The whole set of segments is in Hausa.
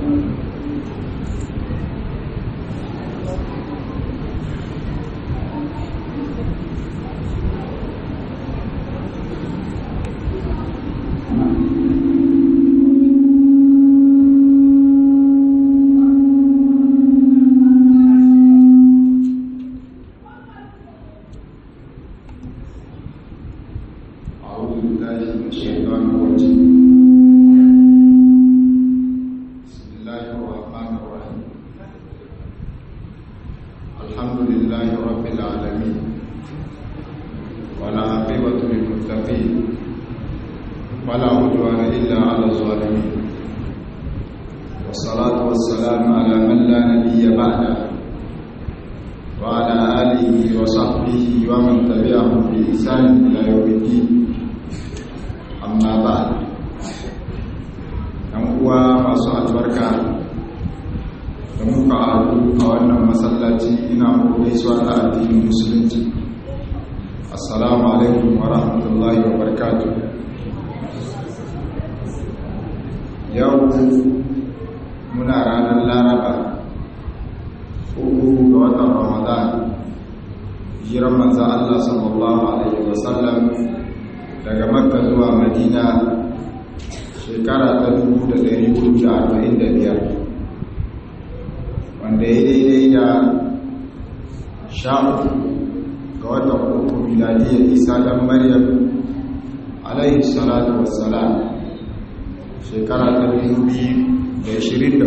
أعوذ بالله من الشيطان الرجيم بسم الله الرحمن الرحيم الحمد لله رب العالمين ولا عاقبة للمتقين ولا عدوان إلا على الظالمين والصلاة والسلام على من لا نبي بعده وعلى آله وصحبه ومن تبعهم بإحسان إلى يوم الدين amma ba ɗan uwa masu albarka da muka haɗu a wannan masallaci ina muku gaisuwa ta addinin musulunci assalamu alaikum wa rahmatullahi wa barakatuh yau muna ranar laraba uku ga watan ramadan hijiran manzan allah sallallahu alaihi wasallam daga makka zuwa madina shekara ta 1445 wanda ya daidai da sha uku ga watan uku miladiyar isa dan maryam alaihi salatu wassalam shekara ta 2024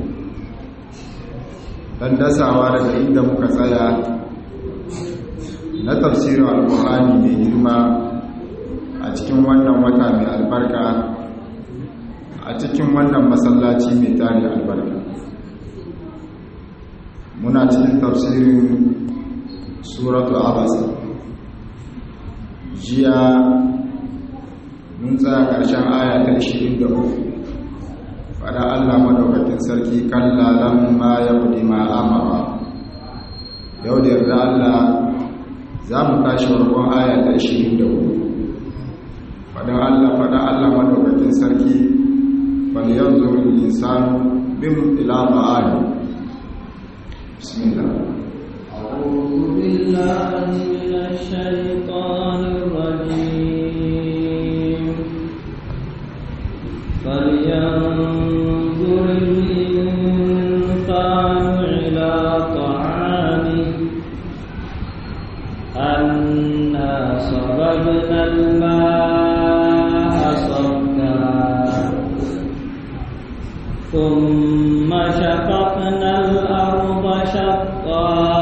don dasawa daga inda muka tsaya na tafsirin alkuhani mai girma a cikin wannan wata mai albarka a cikin wannan masallaci mai tari albarka muna cikin tafsirin suratu abasa jiya mun tsaya ƙarshen aya ta 23 fada allah madaukakin sarki kalla lamma ya kudi ma amara yau da yarda allah za mu tashi warkon aya ta 24 faɗin Allah faɗin Allah madaukakin sarki falyan zurin insanu bin ila ma'ani bismillah أعوذ بالله من الشيطان الرجيم فلينظر الإنسان إلى طعامه أنا صببنا الماء صبا ثم شققنا الأرض شقا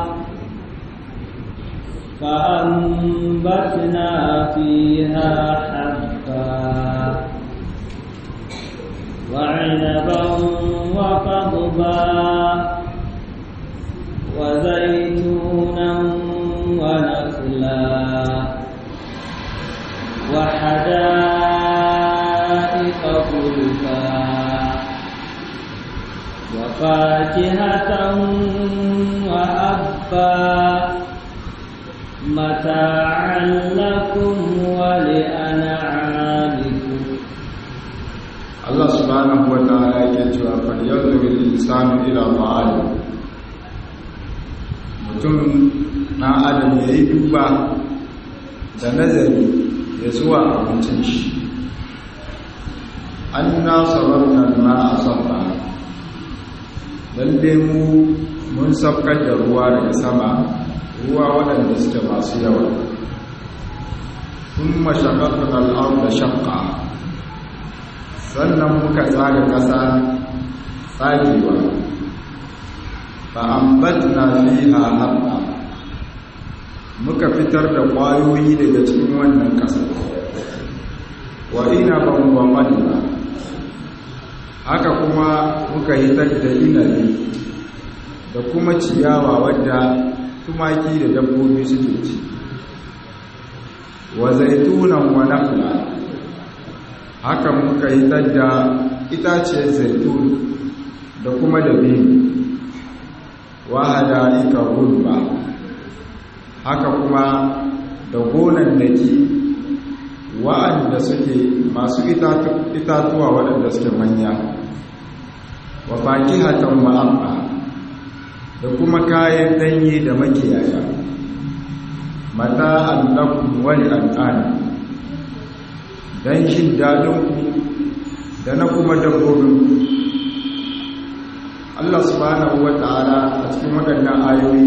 فأنبتنا فيها حبا وعنبا وقضبا وزيتونا ونخلا وحدائق غلبا وفاكهة وأبا متاعا لكم ولأنعامكم Allah subhanahu wa ta'ala yake cewa falyan zurin insanu ila ma'ani mutum na adam ya yi duba da nazari ya zuwa abincin shi an na sabarna ma a sabba lalle mu mun saukar da ruwa daga sama ruwa waɗanda suke masu yawa kun mashakakun al'ar da shakka sannan muka tsaga ƙasa tsagewa fa'ambatna fiha habba muka fitar da ƙwayoyi daga cikin wannan ƙasa wa ina ban wa madina haka kuma muka hitar da inabi da kuma ciyawa wadda tumaki da dabbobi suke ci wa zaitunan wa nakhla haka muka hitar da itaciyar zaitun da kuma dabino wa hada'ika gulba haka kuma da gonan daki wa'anda suke masu itatuwa waɗanda suke manya wa fakihatan wa amma da kuma kayan danye da makiyaya mata allakum wani al'ani don jin dadinku da na kuma dabbobin Allah subhanahu wa ta'ala a cikin waɗannan ayoyi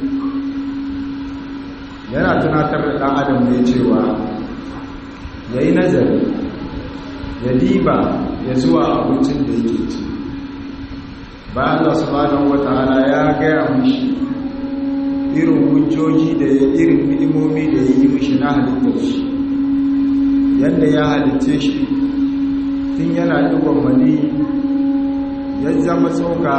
yana tunatar da ɗan adam ne cewa ya yi nazari ya diba ya zuwa abincin da yake ci ba Allah subhanahu wa ta'ala ya gaya mushi irin hujjoji da ya irin ni'imomi da ya yi mushi na halittar shi yadda ya halitce shi tun yana ɗigon mani ya zama tsoka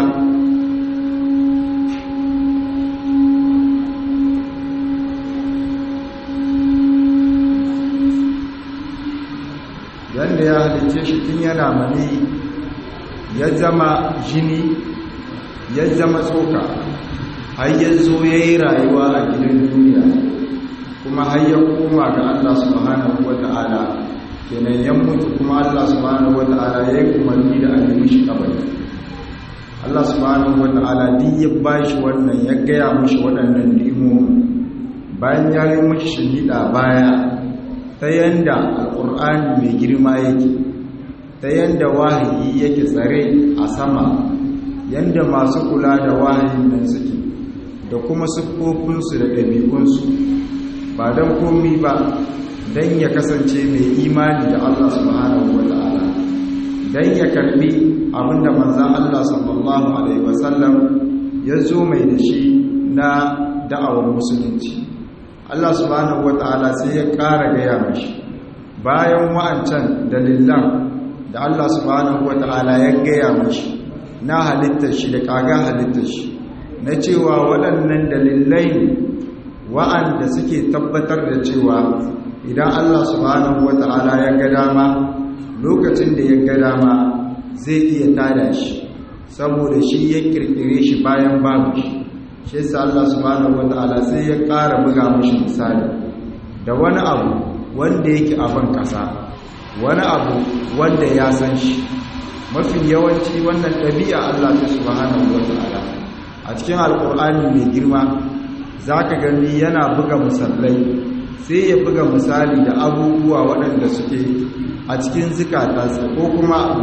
yadda ya halice shi tun yana mani ya zama jini ya zama tsoka har ya zo ya yi rayuwa a gidan duniya kuma har ya koma ga Allah subhanahu wa ta'ala kenan ya mutu kuma Allah subhanahu wa ta'ala ya yi umarni da a nemi shi kabari Allah subhanahu wa ta'ala duk ya bashi wannan ya gaya mushi waɗannan ni'imomi bayan ya yi mushi shimfiɗa baya ta yanda alƙur'ani mai girma yake ta yanda wahayi yake tsare a sama yanda masu kula da wahayin nan suke da kuma siffofinsu da ɗabi'unsu ba don komi ba don ya kasance mai imani da Allah subhanahu wa ta'ala don ya karbi abinda manzan Allah sallallahu Alaihi wasallam ya zo mai da shi na da'awar musulunci Allah subhanahu wa ta'ala sai ya ƙara gaya mashi bayan wa'ancan dalilan da Allah subhanahu wa ta'ala ya gaya mashi na halittar shi da ƙaga halittar shi na cewa waɗannan dalilai ne wa'anda suke tabbatar da cewa idan Allah subhanahu wa ta'ala ya ga dama lokacin da ya ga dama zai iya tada shi saboda shi ya kirkire shi bayan babu shi shi yasa Allah subhanahu wataala sai ya ƙara buga mashi misali da wani abu wanda yake a ban ƙasa wani abu wanda ya san shi mafi yawanci wannan ɗabi'a Allah ta subhanahu wataala a cikin alƙur'ani mai girma zaka gani yana buga misalai sai ya buga misali da abubuwa waɗanda suke a cikin zikata ko kuma a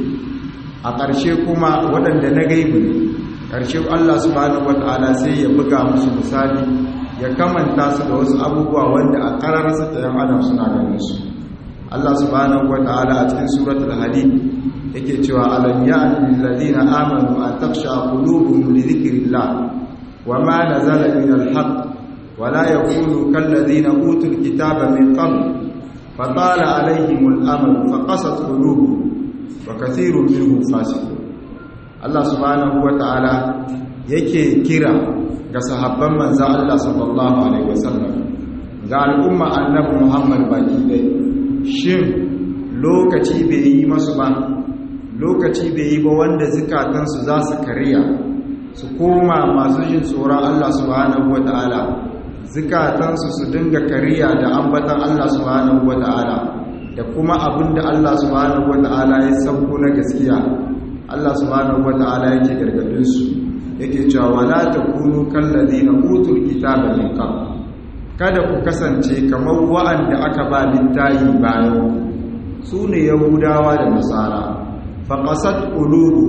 a ƙarshe kuma waɗanda na gaibu ne ƙarshe Allah subhanahu wata'ala sai ya buga musu misali ya kamanta su da wasu abubuwa wanda a ƙararsa ta yan adam suna ganin su Allah subhanahu wata'ala a cikin suratul hadid yake cewa alam ya'ni lil ladina amanu an takhsha qulubuhum li dhikrillah wa ma nazala min al-haqq wa la yakunu kal ladina utul kitaba min qabl فطال عليهم الأمل فقست قلوبهم وكثير منهم فاسقون Allah subhanahu wata'ala yake kira ga sahabban manzo Allah sallallahu alaihi wasallam ga al'umma annabi Muhammad baki dai shin lokaci bai yi masu ba lokaci bai yi ba wanda zukatansu za su kariya su koma masu jin tsoron Allah subhanahu wata'ala zukatansu su dinga kariya da ambatan Allah subhanahu wata'ala da kuma abinda Allah subhanahu wata'ala ya sauko na gaskiya Allah subhanahu wata'ala yake gargadin su yake cewa wala takunu kallazina utul kitaba min qabl kada ku kasance kamar wa'anda aka ba littayi bayan su ne yahudawa da nasara faqasat qulubu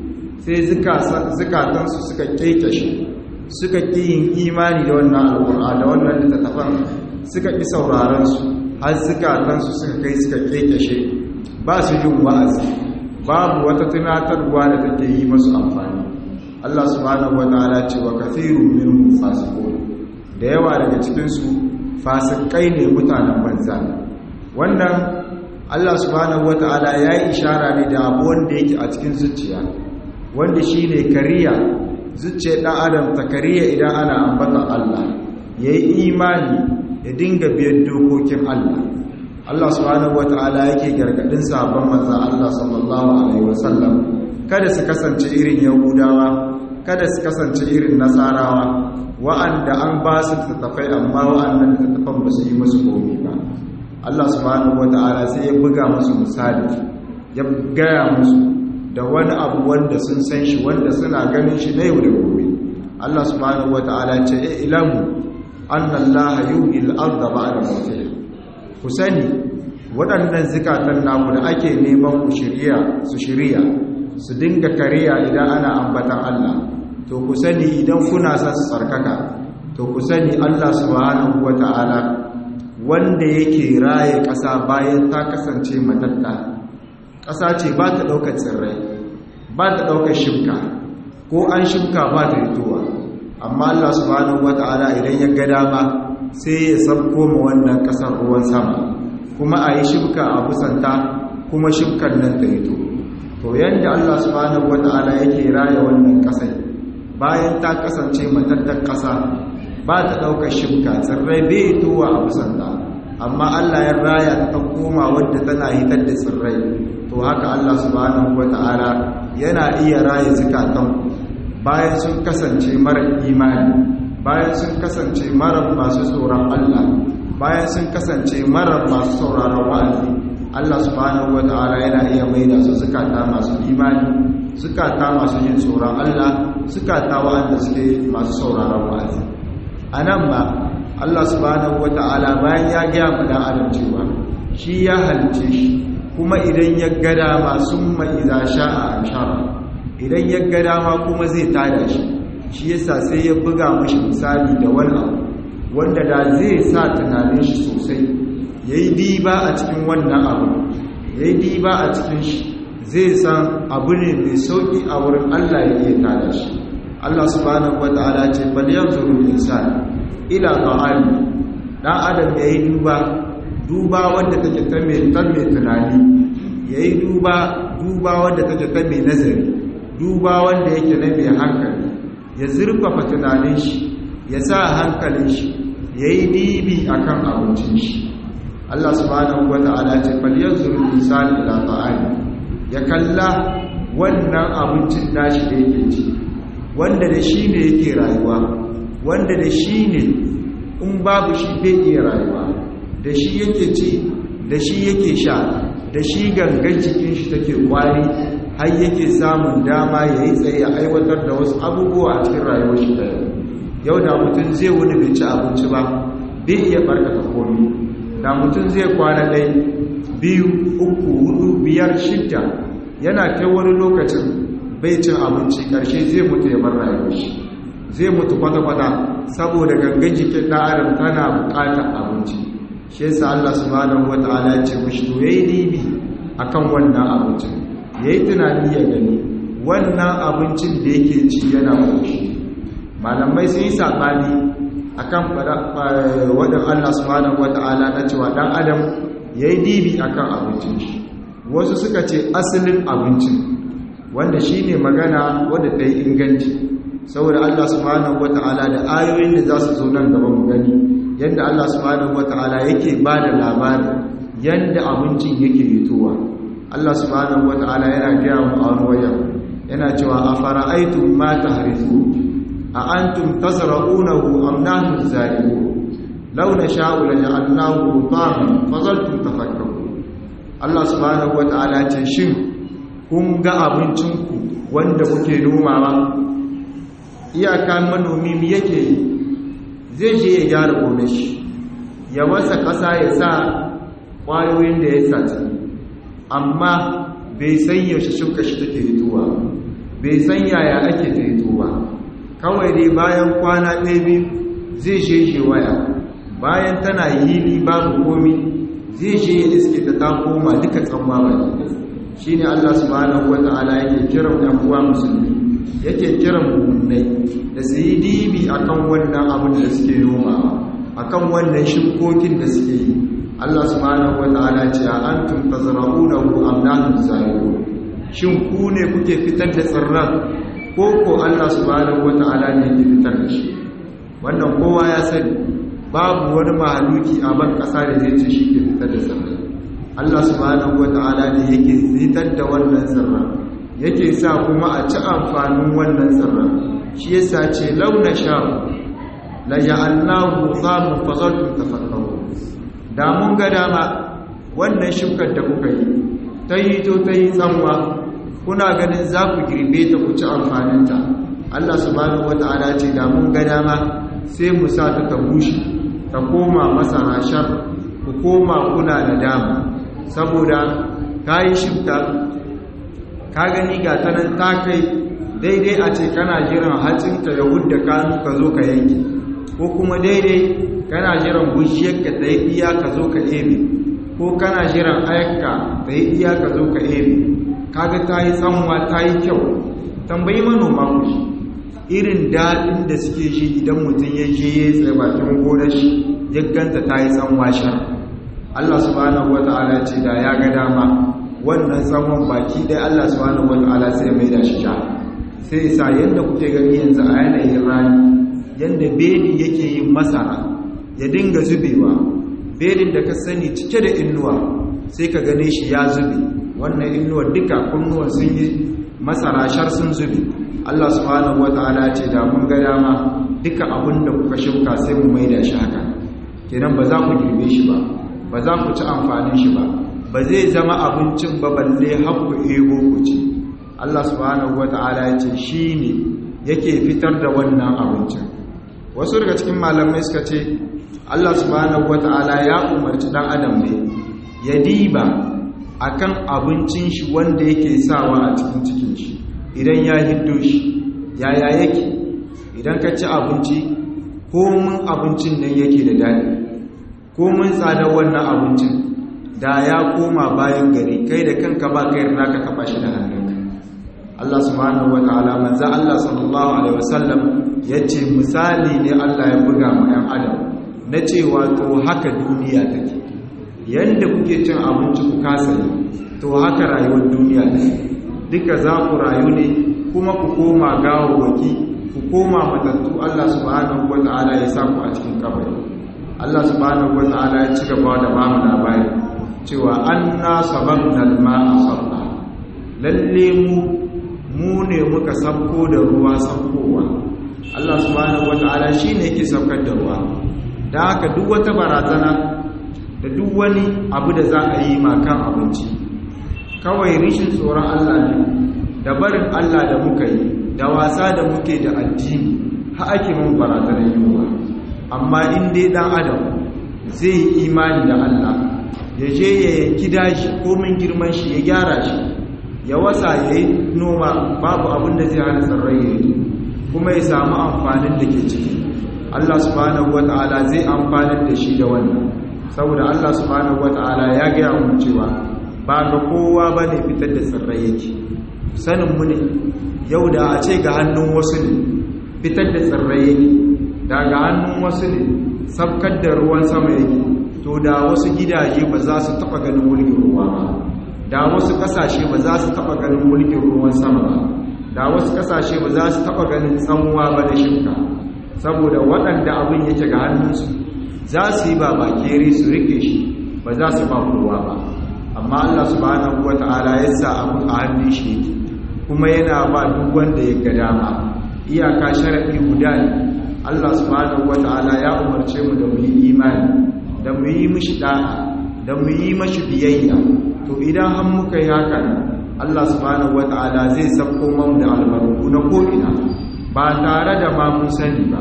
sai zukatansu suka kekeshe suka ƙi yin imani da wannan alƙur'a da wannan littattafan suka ƙi sauraron su har zukatansu suka kai suka kekeshe ba su jin wa'azi babu wata tunatarwa da take yi masu amfani Allah subhanahu wataala ce wa kathirun minhum fasiqun da yawa daga cikin su fasikai ne mutanen banza wannan Allah subhanahu wataala ya yi ishara ne da abu wanda yake a cikin zuciya wanda shine kariya zuciyar ɗan adam ta kariya idan ana ambatan Allah ya yi imani ya dinga biyan dokokin Allah Allah subhanahu wa ta'ala yake gargadin sabon manza Allah sallallahu alaihi wasallam kada su kasance irin yahudawa kada su kasance irin nasarawa wa'anda an ba su tattafai amma wa'annan tattafan ba su yi musu komi ba Allah subhanahu wa ta'ala sai ya buga musu misali ya gaya musu da wani abu wanda sun san shi wanda suna ganin shi na yau da gobe Allah subhanahu wata'ala ce e ilamu annallaha yuhil arda ba'da mawtiha ku sani waɗannan zikatan naku da ake neman ku shirya su shirya su dinga kariya idan ana ambatan Allah to ku sani idan kuna son su tsarkaka to ku sani Allah subhanahu wata'ala wanda yake raye ƙasa bayan ta kasance matatta ƙasa ce ba ta ɗaukar tsirrai ba ta ɗaukar shimka ko an shimka ba ta ritowa amma Allah subhanahu wata'ala idan ya ga dama sai ya sabko ma wannan ƙasar ruwan sama kuma a yi shimka a busanta kuma shimkar nan ta rito to yanda Allah subhanahu wata'ala yake raye wannan ƙasai bayan ta kasance matattar ƙasa ba ta ɗaukar shimka tsirrai bai towa a busanta amma Allah ya raya ta koma wadda tana hitar da tsirrai to haka Allah subhanahu wata'ala yana iya raye zukatan bayan sun kasance mara imani bayan sun kasance mara masu tsoron Allah bayan sun kasance mara masu sauraron wa'azi Allah subhanahu wata'ala yana iya maida su zukata masu imani zukata masu yin tsoron Allah zukata wa'anda suke masu sauraron wa'azi a nan ba Allah subhanahu wata'ala bayan ya gaya mu dan adam cewa shi ya halice shi kuma idan ya ga dama summa idza sha'a anshara idan ya ga dama kuma zai tada shi shi yasa sai ya buga mashi misali da wani abu wanda da zai sa tunanin shi sosai yayi diba a cikin wannan abu yayi diba a cikin shi zai san abu ne mai sauki a wurin Allah ya iya tada shi Allah subhanahu wata'ala ce bal yanzuru insani ila ta'ami dan adam yayi duba duba wanda take ta mai ta mai tunani yayi duba duba wanda take ta mai nazari duba wanda yake na mai hankali ya zurfafa tunanin shi ya sa hankalin shi yayi dibi akan abincin shi Allah subhanahu wata'ala ce fal yanzuru insani ila ta'ami ya kalla wannan abincin nashi da yake ci wanda da shi ne yake rayuwa wanda da shi ne in babu shi bai iya rayuwa da shi yake ci da shi yake sha da shi gangan cikin shi take kwari har yake samun dama ya yi tsaye a aiwatar da wasu abubuwa a cikin rayuwar shi da yau da mutum zai wani bai ci abinci ba bai iya barkata komi da mutum zai kwana ɗai biyu uku hudu biyar shidda yana kai wani lokacin bai cin abinci ƙarshe zai mutu ya bar rayuwar shi zai mutu kwata-kwata saboda gangan jikin ɗan adam tana buƙatar abinci shi yasa Allah subhanahu wata'ala ya ce mishi to yayi dibi akan wannan abincin yayi tunani ya gani wannan abincin da yake ci yana koshi malamai sun yi sabani akan wadan Allah subhanahu wata'ala na cewa dan adam yayi dibi akan abincin shi wasu suka ce asalin abincin wanda shine magana wanda ta yi inganci saboda Allah subhanahu wata'ala da ayoyin da za su zo nan gaba mu gani yadda Allah subhanahu wata'ala yake ba da labari yadda abincin yake fitowa Allah subhanahu wata'ala yana gaya mu a wani wajen yana cewa a fara'aitum ma tahrisu a antum tazra'unahu am nahnu zalimun law nasha'u la ja'alnahu hutaman fazaltum tafakkarun Allah subhanahu wata'ala ce shin kun ga abincinku wanda kuke nomawa iyaka manomi mi yake yi zai je ya gyara gome shi ya wasa ƙasa ya sa ƙwayoyin da ya sace amma bai san yaushe shuka shi take hituwa bai san yaya ake ta hituwa kawai dai bayan kwana ɗaya biyu zai je shi waya bayan tana yili babu komi zai je ya iske ta ta koma duka tsamma baki shi ne allah subhanahu wata'ala yake kiran ɗan uwa musulmi yake kiran mummunai da su yi dibi akan wannan abin da suke noma akan wannan shukokin da suke yi Allah subhanahu wata'ala ce a antum tazra'unahu am nahnu zalimun shin ku ne kuke fitar da tsirran ko ko Allah subhanahu wata'ala ne yake fitar da shi wannan kowa ya sani babu wani mahaluki a ban kasa da zai ce shi ke fitar da tsirrai Allah subhanahu wata'ala ne yake fitar da wannan tsirran yake sa kuma a ci amfanin wannan tsirran shi yasa ce launa sha'u la ja'alnahu zamu fazaltum tafakkaru da mun ga dama wannan shukar da kuka yi ta yi to ta yi tsanwa kuna ganin za ku girbe ta ku ci amfaninta Allah subhanahu wata'ala ce da mun ga dama sai mu sa ta ta bushe ta koma masa hashar ku koma kuna da dama saboda ka yi shifta ka gani ga ta nan ta kai daidai a ce kana jiran hatsinta ya hudda kanu ka zo ka yanke ko kuma daidai kana jiran bushiyarka ta yi iya ka zo ka ebe ko kana jiran ayakka ta yi iya ka zo ka ebe kaga ta yi tsanwa ta yi kyau tambayi manoma ku shi irin daɗin da suke shi idan mutum ya je ya tsaye bakin gonar shi ya ganta ta yi tsanwa shar Allah subhanahu wata'ala ce da ya ga dama wannan tsawon baki ɗaya Allah subhanahu wata'ala sai mai da shi sha sai sa yadda kuke gani yanzu a yanayin rani yadda bedi yake yin masara ya dinga zubewa bedin da ka sani cike da innuwa sai ka gane shi ya zube wannan innuwa duka kunnuwan sun yi masara shar sun zube Allah subhanahu wata'ala ce da mun ga dama duka abin da kuka shuka sai mu maida shi haka kenan ba za ku girbe shi ba ba za ku ci amfanin shi ba ba zai zama abincin ba balle har ku ego ku ci Allah subhanahu wata'ala ya ce shi ne yake fitar da wannan abincin wasu daga cikin malamai suka ce Allah subhanahu wata'ala ya umarci dan adam ne ya diba akan abincin shi wanda yake sawa a cikin cikin shi idan ya hiddo shi yaya yake idan ka ci abinci ko mun abincin nan yake da daɗi ko mun tsadar wannan abincin da ya koma bayan gari kai da kanka ba kai rana ka taba shi da hannunka Allah subhanahu wataala manzo Allah sallallahu alaihi wasallam yace misali ne Allah ya buga ma 'yan adam na cewa to haka duniya take yanda kuke cin abinci ku kasa yi to haka rayuwar duniya take duka za ku rayu ne kuma ku koma gawawwaki ku koma matattu Allah subhanahu wataala ya sa ku a cikin kabari Allah subhanahu wataala ya ci gaba da ba mu labari cewa anna sababna al-ma'a sabba lalle mu mu ne muka sabko da ruwa sabkowa Allah subhanahu wataala shine yake saukar da ruwa da haka duk wata barazana da duk wani abu da za a yi makan abinci kawai rishin tsoron Allah ne da barin Allah da muka yi da wasa da muke da addini ha ake mun barazanar yiwuwa amma in dai dan adam zai yi imani da Allah ya je ya yanki dashi komin girman shi ya gyara shi ya wasa ya yi noma babu abin da zai hana tsarrai ya yi kuma ya samu amfanin da ke ciki Allah subhanahu wata'ala zai amfanin da shi da wannan saboda Allah subhanahu wata'ala ya gaya mu cewa ba ga kowa ba ne fitar da tsirrai yake sanin mu ne yau da a ce ga hannun wasu ne fitar da tsirrai yake da ga hannun wasu ne sabkar da ruwan sama yake to da wasu gidaje ba za su taba ganin mulkin ruwa ba da wasu kasashe ba za su taba ganin mulkin ruwan sama ba da wasu kasashe ba za su taba ganin tsanwa ba da shimka saboda waɗanda abin yake ga hannunsu za su yi ba bakere su rike shi ba za su ba kowa ba amma Allah subhanahu wata'ala ya sa abin a hannun shi yake kuma yana ba duk wanda ya ga dama iyaka sharadi guda ne Allah subhanahu wata'ala ya umarce mu da mu yi imani da mu yi mishi da'a da mu yi mashi biyayya to idan har muka yi haka Allah subhanahu wata'ala zai sabko mamu da albarku na ko'ina ba tare da ma mun sani ba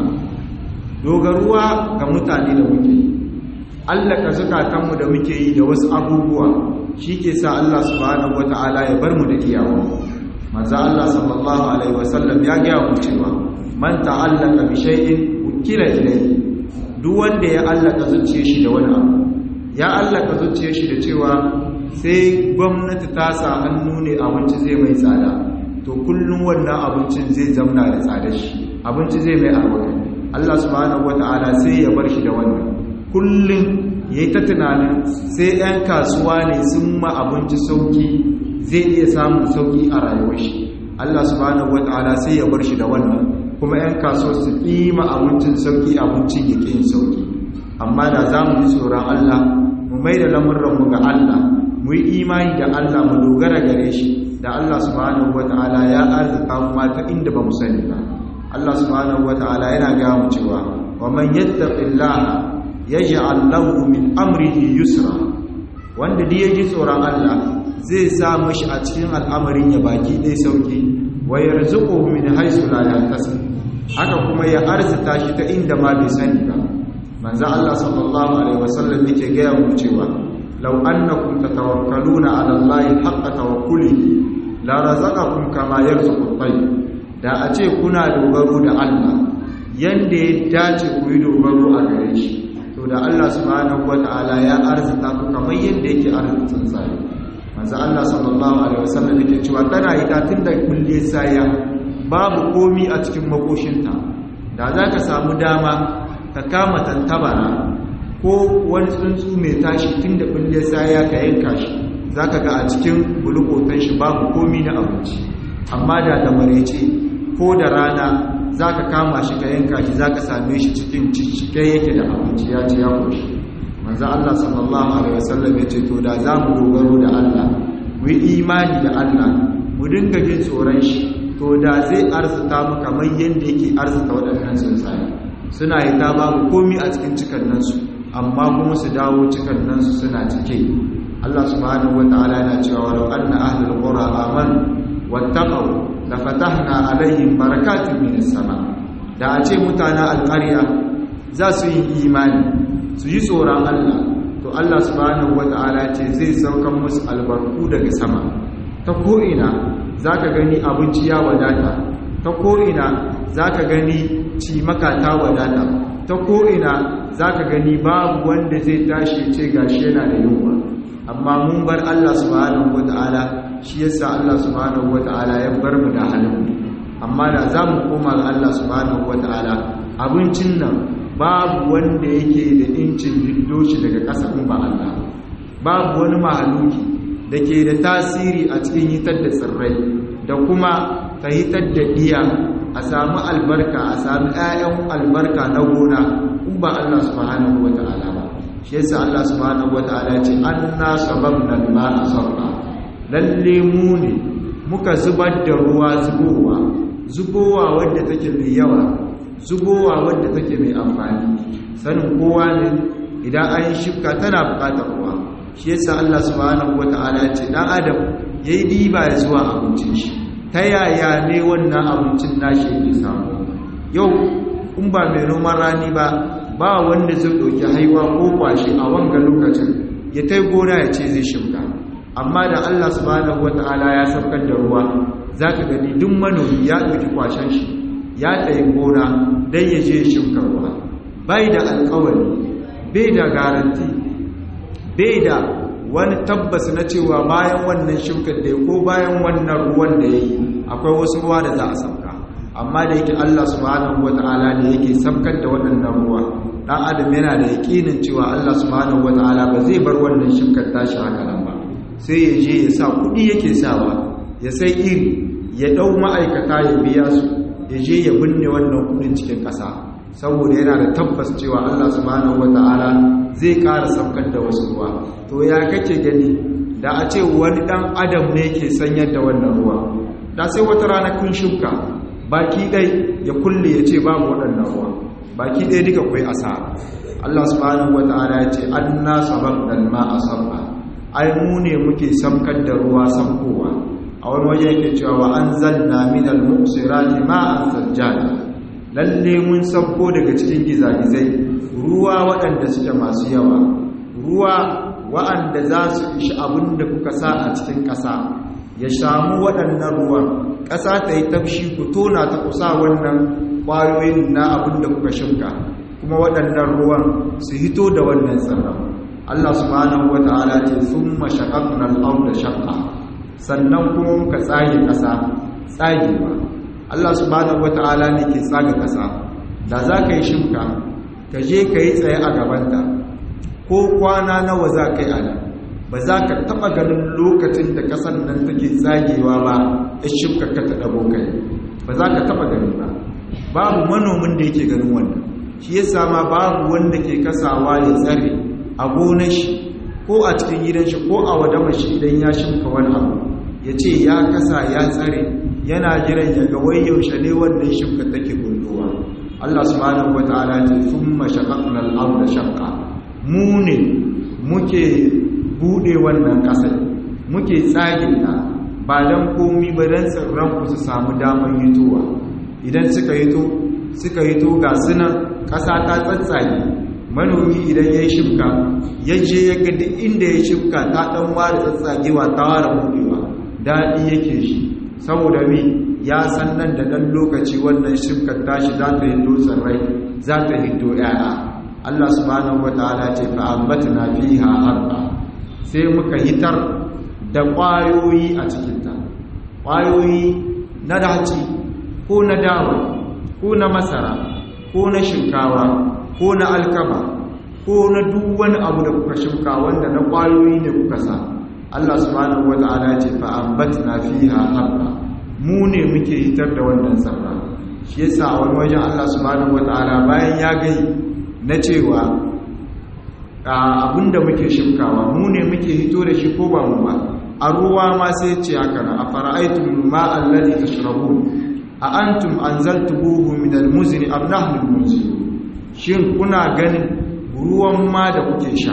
dogaruwa ga mutane da muke yi allaka zukatanmu da muke yi da wasu abubuwa shi ke sa Allah subhanahu wata'ala ya bar mu da iyawa manzo Allah sallallahu alaihi wasallam ya gaya mu cewa man ta'allaka bi shay'in ukila ilayhi duk wanda ya allaka zuciyar shi da wani abu ya allaka zuciyar shi da cewa sai gwamnati ta sa hannu ne abinci zai mai tsada to kullum wannan abincin zai zamna da tsadar shi abinci zai mai albarka Allah subhanahu wata'ala sai ya bar shi da wannan kullum yayi ta tunanin sai 'yan kasuwa ne sun ma abinci sauki zai iya samun sauki a rayuwar shi Allah subhanahu wata'ala sai ya bar shi da wannan kuma 'yan kasuwa su ƙima abincin sauki abincin ya ƙin sauki amma da za mu yi tsoron Allah mu mai da lamurranmu ga Allah mu yi imani da Allah mu dogara gare shi da Allah subhanahu wata'ala ya arzika mu mata inda ba mu sani ba Allah subhanahu wata'ala yana ga mu cewa wa man yattaqillaha yaj'al lahu min amrihi yusra wanda duk yaji tsoron Allah zai sa mashi a cikin al'amarin ya baki ɗai sauki wa yarzuqu min haythu la yahtasib haka kuma ya arzita shi ta inda ma bai sani ba manzo Allah sallallahu alaihi wasallam yake ga mu cewa law annakum tatawakkaluna ala allahi haqqa tawakkulihi la razaqakum kama yarzuqu at-tayr da a ce kuna dogaro da Allah yanda ya dace ku yi dogaro a gare shi to da Allah subhanahu wataala ya arzita ku kamar yanda yake arzita tsuntsaye manzo Allah sallallahu alaihi wasallam yake cewa tana yi ta tunda kulle saya babu komi a cikin makoshinta da za ka samu dama ka kama tantabara ko wani tsuntsu mai tashi tun da kulle saya ka yanka shi za ka ga a cikin bulukotan shi babu komi na abinci amma da da marece ko da rana za ka kama shi ka yanka shi za ka same shi cikin cike yake da abinci ya ci ya koshi manzo Allah sallallahu alaihi wasallam ya ce to da za mu dogaro da Allah mu yi imani da Allah mu dinga jin tsoron shi to da zai arzuta mu kamar yadda yake arzuta waɗannan tsuntsaye suna yi ta babu komi a cikin cikannansu amma kuma su dawo cikannansu suna cike Allah subhanahu wataala yana cewa walau anna ahlul qura amanu wattaqaw la fatahna alaihim barakatun minas sama da a ce mutanen alƙarya za su yi imani su yi tsoron Allah to Allah subhanahu wataala ce zai saukan musu albarku daga sama ta ko'ina za ka gani abinci ya wadata ta ko'ina za ka gani cimaka ta wadata ta ko'ina za ka gani babu wanda zai tashi ce gashi yana da yunwa amma mun bar Allah subhanahu wata'ala shi yasa Allah subhanahu wata'ala ya bar mu da halin amma da za mu koma ga Allah subhanahu wata'ala abincin nan babu wanda yake da incin diddo shi daga ƙasa ba Allah babu wani mahaluki da ke da tasiri a cikin hitar da tsirrai da kuma ta hitar da iya a samu albarka a sami 'ya'yan albarka na gona in ba Allah subhanahu wa ta'ala ba shi yasa Allah subhanahu wa ta'ala ce anna sababna al-ma'a sabba lalle mu ne muka zubar da ruwa zubowa zubowa wadda take mai yawa zubowa wadda take mai amfani sanin kowa ne idan an yi shifka tana bukatar ruwa shi yasa Allah subhanahu wata'ala ya ce dan adam yayi diba ya zuwa abincin shi ta yaya ne wannan abincin nashi yake samu yau in ba mai noman rani ba ba wanda zai doki haiwa ko kwashi a wanga lokacin ya tai gona ya ce zai shimka amma da Allah subhanahu wata'ala ya saukar da ruwa zaka gani duk manomi ya doki kwashen shi ya tayi gona dan ya je shimka ruwa bai da alƙawari bai da garanti bai da wani tabbas na cewa bayan wannan shimkar da ko bayan wannan ruwan da ya yi akwai wasu ruwa da za a sauka amma da yake Allah subhanahu wata'ala ne yake saukar da waɗannan ruwa ɗan adam yana da yaƙinin cewa Allah subhanahu wata'ala ba zai bar wannan shimkar tashi haka nan ba sai ya je ya sa kuɗi yake sawa ya sai iri ya ɗau ma'aikata ya biya su ya je ya binne wannan kuɗin cikin ƙasa saboda yana da tabbas cewa Allah subhanahu wata'ala zai ƙara saukar da wasu ruwa to ya kake gani da a ce wani ɗan adam ne ke sanyar da wannan ruwa da sai wata rana kun shuka baki ɗai ya kulle ya ce babu waɗannan ruwa baki ɗai duka kwai asara Allah subhanahu wata'ala ya ce an na sabab da ma'a sabba ai mu ne muke saukar da ruwa saukowa a wani waje yake cewa wa an zanna minal muqsirati ma'an sajjada lalle mun sabko daga cikin gizagizai ruwa waɗanda suke masu yawa ruwa waɗanda za su ishi abin da kuka sa a cikin ƙasa ya samu waɗannan ruwan ƙasa ta yi tafshi ku tona ta kusa wannan ƙwayoyin na abin da kuka shinka kuma waɗannan ruwan su hito da wannan tsirran Allah subhanahu wa ta'ala ce sun mashaƙaƙunan al'auda shaƙa sannan kuma muka tsage ƙasa tsagewa Allah subhanahu wata'ala ne ke tsaga ƙasa da za ka yi shimka ka je ka yi tsaye a gabanta ko kwana nawa za ka yi a nan ba za ka taɓa ganin lokacin da ƙasar nan take tsagewa ba ya shimka ka ta ɗago kai ba za ka taɓa gani ba babu manomin da yake ganin wannan shi ya sama babu wanda ke kasawa ya tsare a gonar shi ko a cikin gidan shi ko a wadama shi idan ya shimka wani abu ya ce ya kasa ya tsare yana jiran ya ga wai yaushe ne wannan shimka take gunduwa Allah subhanahu wataala ce thumma shaqaqna al-ardha shaqqa mu ne muke bude wannan kasar muke tsage ta ba don komi ba don tsirranku su samu damar hitowa idan suka hito suka hito ga sunan ƙasa ta tsatsage manomi idan ya yi shifka ya je ya ga duk inda ya shifka ta ɗan ware tsatsagewa ta ware buɗewa daɗi yake shi saboda mi ya san nan da ɗan lokaci wannan shifkar tashi za ta hito tsirrai za ta hito ‘ya'ya Allah subhanahu wa ta'ala ce fa'ambatna fiha harba sai muka hitar da ƙwayoyi a cikinta ƙwayoyi na daci ko na dawa ko na masara ko na shinkawa ko na alkama ko na duk wani abu da kuka shuka wanda na ƙwayoyi ne kuka sa Allah subhanahu wa ta'ala ce fa'ambatna fiha harba mu ne muke hitar da wannan sarra shi yasa a wani wajen Allah subhanahu wa ta'ala bayan ya gai na cewa abinda muke shimkawa mu ne muke hito da shi ko ba mu ba a ruwa ma sai ce haka na a fara'aitun ma'an lalli ta shirabu a antum an zaltubuhu min almuzni am nahnu almuzni shin kuna ganin ruwan ma da kuke sha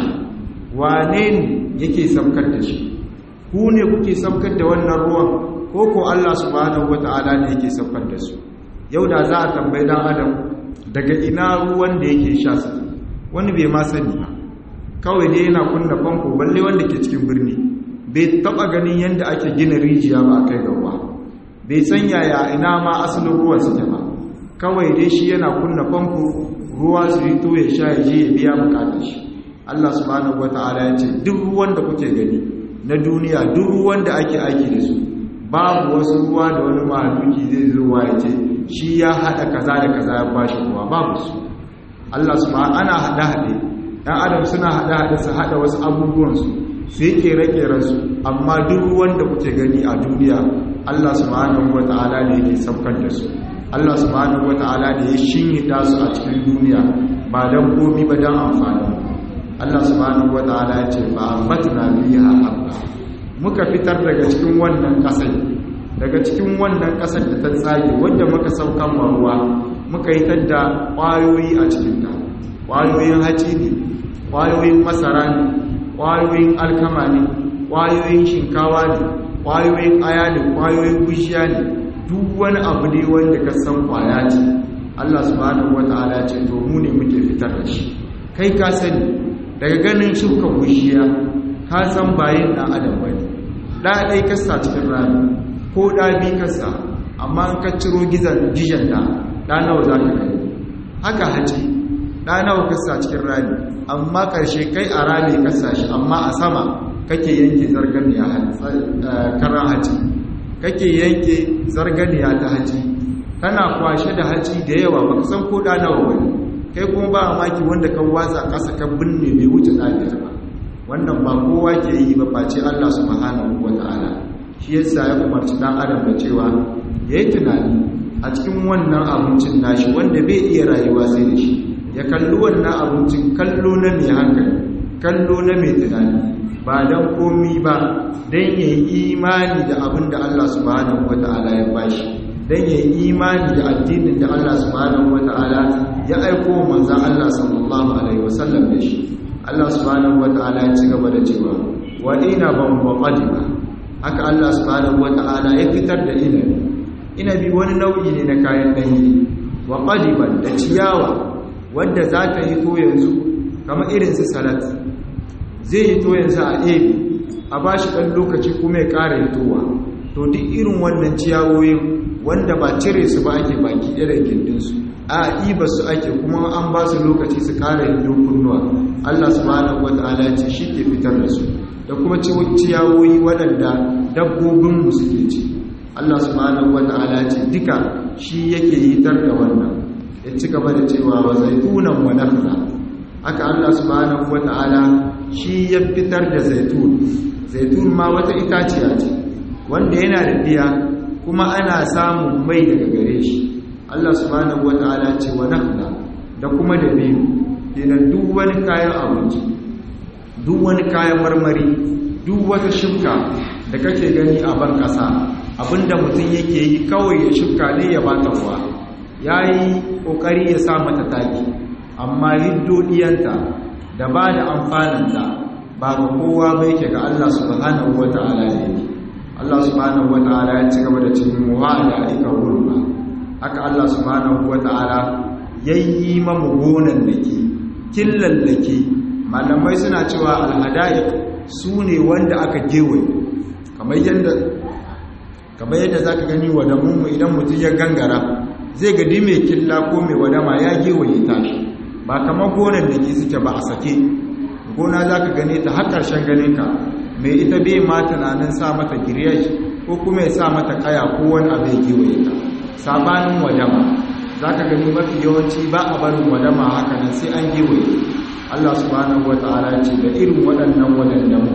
wane ne yake saukar da shi ku ne kuke saukar da wannan ruwan ko ko Allah subhanahu wata'ala ne yake saukar da su yau da za a tambayi dan adam daga ina ruwan da yake sha su wani bai ma sani ba kawai dai yana kunna famfo balle wanda ke cikin birni bai taba ganin yadda ake gina rijiya ba kai ga ruwa bai san yaya ina ma asalin ruwan suke ba kawai dai shi yana kunna famfo ruwa su yi to ya sha ya je ya biya bukatar shi Allah subhanahu wataala ya ce duk ruwan da kuke gani na duniya duk ruwan da ake aiki da su babu wasu ruwa da wani mahaluki zai zo ya ce shi ya haɗa kaza da kaza ya bashi ruwa babu su Allah subhanahu ana hada hade dan adam suna hada hade su hada wasu abubuwan su sai kere-keren su amma duk ruwan da kuke gani a duniya Allah subhanahu wataala ne yake saukar da su Allah subhanahu wataala ne ya shinyida su a cikin duniya ba dan komi ba dan amfani Allah subhanahu wataala ya ce fa ambatna biha habba muka fitar daga cikin wannan kasai daga cikin wannan kasar da ta tsage wanda muka saukan ruwa muka yi tadda ƙwayoyi a cikinta ƙwayoyin haci ne ƙwayoyin masara ne ƙwayoyin alkama ne ƙwayoyin shinkawa ne ƙwayoyin aya ne ƙwayoyin gushiya ne duk wani abu ne wanda ka san ƙwaya ce Allah subhanahu wata'ala ce to mu ne muke fitar da shi kai ka sani daga ganin shuka gushiya ka san bayin ɗan adam bane ɗa ɗai kasa cikin rami ko ɗa bi kasa amma an ka ciro gizan jijanta ɗa nawa za ka gani haka haji ɗa nawa kasa cikin rami amma ƙarshe kai a rami kasa shi amma a sama kake yanke zarganiya karan haji kake yanke zarganiya ta haji kana kwashe da haji da yawa ba ka san ko ɗa nawa wani kai kuma ba maki wanda kan watsa ƙasa kan binne bai wuce ɗabiyar ba wannan ba kowa ke yi ba face Allah subhanahu wa ta'ala shi yasa ya umarci dan adam da cewa yayi tunani a cikin wannan abincin nashi wanda bai iya rayuwa sai da shi ya kalli wannan abincin kallo na mai hankali kallo na mai tunani ba dan komi ba dan yayi imani da abin da Allah subhanahu wa ta'ala ya bashi dan yayi imani da addinin da Allah subhanahu wa ta'ala ya aiko manzon Allah sallallahu alaihi wasallam da shi Allah subhanahu wata'ala ya ci gaba da cewa wa ina ban wa qadiba haka Allah subhanahu wata'ala ya fitar da inabi inabi wani nau'i ne na kayan danye wa qadiban da ciyawa wanda za ta yi to yanzu kamar irin su salat zai yi to yanzu a ebi a bashi dan lokaci kuma ya ƙara hitowa to duk irin wannan ciyawoyin wanda ba cire su ba ake baki irin gindinsu a iba su ake kuma an ba su lokaci su kara yin kunnuwa Allah subhanahu wata'ala ce shi ke fitar da su da kuma ciyawoyi waɗanda dabbobinmu suke ci Allah subhanahu wata'ala ce duka shi yake yitar da wannan ya ci gaba da cewa wa zaitunan wa nakhla haka Allah subhanahu wata'ala shi ya fitar da zaitun zaitun ma wata itaciya ce wanda yana da biya kuma ana samun mai daga gare shi Allah subhanahu wata'ala ce wa nakhla da kuma da biyu kenan duk wani kayan abinci duk wani kayan marmari duk wata shuka da kake gani a ban kasa abinda mutum yake yi kawai ya shuka ne ya bata ruwa yayi kokari ya sa mata taki amma hiddo diyanta da ba da amfananta ba ba ga kowa ba yake ga Allah subhanahu wata'ala ne Allah subhanahu wata'ala ya ci gaba da cikin wa'ada aika gulma haka Allah subhanahu wata'ala yayi mamu gonan dake killan dake malamai suna cewa alhada'iq su ne wanda aka gewaye kamar yadda kamar yadda za ka gani wadamunmu idan mutum ya gangara zai gadi mai killa ko mai wadama ya gewaye ta ba kamar gonar da ke suke ba a sake gona za ka gane ta har ƙarshen ganinka mai ita bai ma tunanin sa mata giryash ko kuma ya sa mata kaya ko wani abu ya gewaye ta sabanin wadama za ka gani mafi yawanci ba a barin wadama haka nan sai an gewaye Allah subhanahu wa ta'ala ce da irin waɗannan wadannan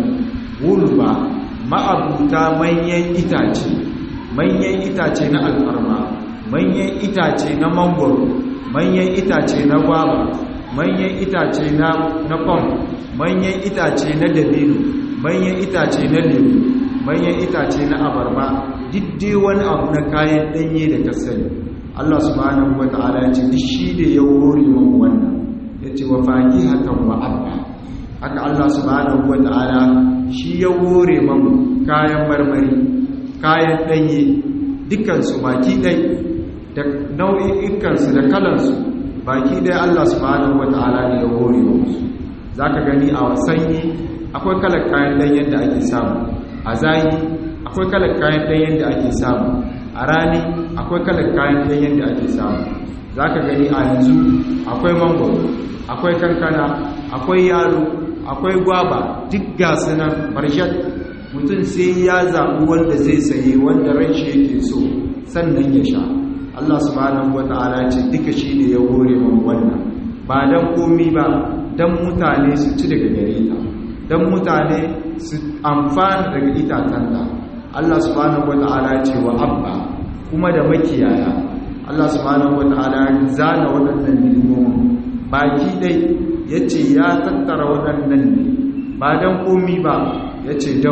wulba ma'abuta manyan itace manyan itace na alfarma manyan itace na mangoro manyan itace na gwaba manyan itace na na pom manyan itace na dabino manyan itace na lemu manyan itace na abarba diddai wani abu na kayan danye da ka sani Allah subhanahu wata'ala ya ce duk shi da ya hore mu wannan yace wa faqihatan wa abba haka Allah subhanahu wata'ala shi ya hore mu kayan marmari kayan danye dukansu baki ɗai da nau'ikansu da kalansu baki ɗai Allah subhanahu wata'ala ne ya hore musu za ka gani a sanyi akwai kalar kayan ɗanyen da ake samu a zayi akwai kalar kayan ɗanyen da ake samu a rani akwai kalar kayan ɗanyen da ake samu za ka gani a yanzu akwai mangoro akwai kankana akwai yaro akwai gwaba duk gasu nan barshat mutum sai ya zaɓi wanda zai saye wanda ran shi yake so sannan ya sha Allah subhanahu wata'ala ce duka shi ne ya hore man wannan ba dan komi ba dan mutane su ci daga gare ta dan mutane su amfana daga itatanta Allah subhanahu wata'ala ce wa abba kuma da makiyaya Allah subhanahu wata'ala zana waɗannan nilmomin baki dai yace ya tattara waɗannan ne ba dan komi ba ya ce don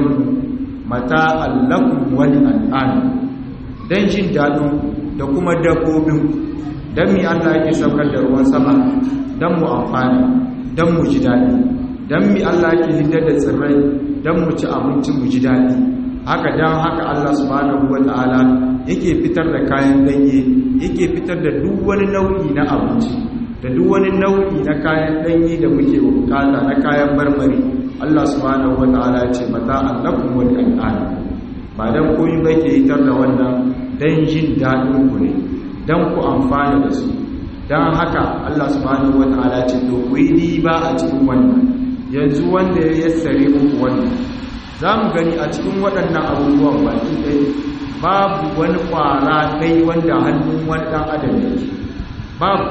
mata allakun wani al'adu don jin daɗin da kuma dabbobin don mi Allah yake saukar da ruwan sama don mu amfani don mu ji daɗi don mi Allah yake hidar da tsirrai don mu ci abinci mu ji daɗi haka don haka Allah subhanahu wa ta'ala yake fitar da kayan danye yake fitar da duk wani nau'i na abinci da duk wani nau'i na kayan danye da muke bukata na kayan marmari Allah subhanahu wata'ala ce mata annakum wal an'am ba dan koyi ba ke yitar da wannan dan jin dadin ku ne dan ku amfana da su dan haka Allah subhanahu wata'ala ce to ku yi riba a cikin wannan yanzu wanda ya yassare muku wannan zamu gani a cikin waɗannan abubuwan baki dai babu wani kwara dai wanda hannun wani dan adam yake babu